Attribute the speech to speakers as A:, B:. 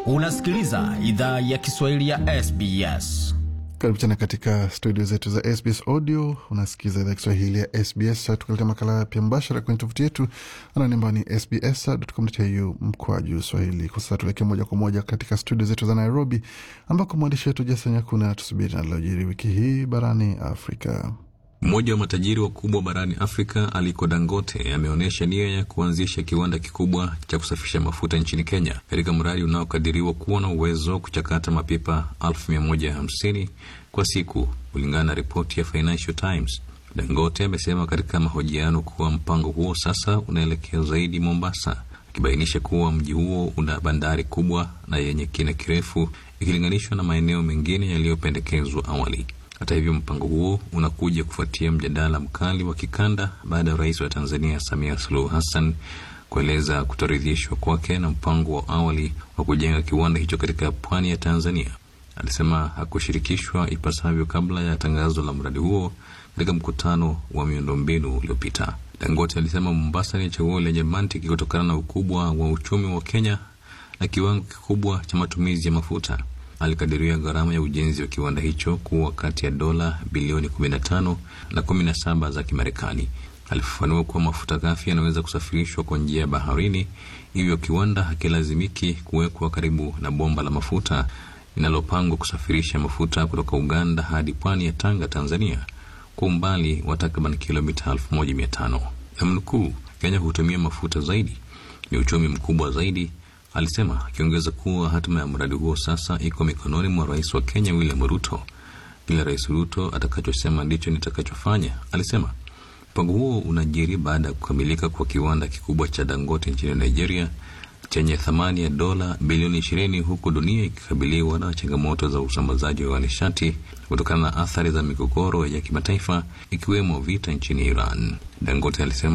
A: Unasikiliza idhaa ya Kiswahili ya SBS.
B: Karibu tena katika studio zetu za SBS Audio. Unasikiza idhaa Kiswahili ya SBS, tukaleta makala pia mbashara kwenye tovuti yetu anani ambao ni sbs.com.au mkwaju swahili. Kwa sasa tuelekee moja kwa moja katika studio zetu za Nairobi, ambako mwandishi wetu Jason Nyakuna tusubiri nalilojiri wiki hii barani Afrika.
C: Mmoja wa matajiri wakubwa barani Afrika Aliko Dangote ameonyesha nia ya kuanzisha kiwanda kikubwa cha kusafisha mafuta nchini Kenya, katika mradi unaokadiriwa kuwa na uwezo wa kuchakata mapipa elfu mia moja hamsini kwa siku, kulingana na ripoti ya Financial Times. Dangote amesema katika mahojiano kuwa mpango huo sasa unaelekea zaidi Mombasa, akibainisha kuwa mji huo una bandari kubwa na yenye kina kirefu ikilinganishwa na maeneo mengine yaliyopendekezwa awali. Hata hivyo mpango huo unakuja kufuatia mjadala mkali wa kikanda baada ya rais wa Tanzania Samia Suluhu Hassan kueleza kutoridhishwa kwake na mpango wa awali wa kujenga kiwanda hicho katika pwani ya Tanzania. Alisema hakushirikishwa ipasavyo kabla ya tangazo la mradi huo katika mkutano wa miundombinu uliopita. Dangote alisema Mombasa ni chaguo lenye mantiki kutokana na ukubwa wa uchumi wa Kenya na kiwango kikubwa cha matumizi ya mafuta. Alikadiria gharama ya ujenzi wa kiwanda hicho kuwa kati ya dola bilioni 15 na 17 za Kimarekani. Alifafanua kuwa mafuta ghafi yanaweza kusafirishwa kwa njia ya baharini, hivyo kiwanda hakilazimiki kuwekwa karibu na bomba la mafuta linalopangwa kusafirisha mafuta kutoka Uganda hadi pwani ya Tanga, Tanzania, kwa umbali wa takriban kilomita 1500. Namnukuu, Kenya hutumia mafuta zaidi, ni uchumi mkubwa zaidi alisema akiongeza kuwa hatima ya mradi huo sasa iko mikononi mwa rais wa Kenya William Ruto. Kile rais Ruto atakachosema ndicho nitakachofanya, alisema. Mpango huo unajiri baada ya kukamilika kwa kiwanda kikubwa cha Dangote nchini Nigeria chenye thamani ya dola bilioni ishirini, huku dunia ikikabiliwa na changamoto za usambazaji wa nishati kutokana na athari za migogoro ya kimataifa ikiwemo vita nchini Iran. Dangote alisema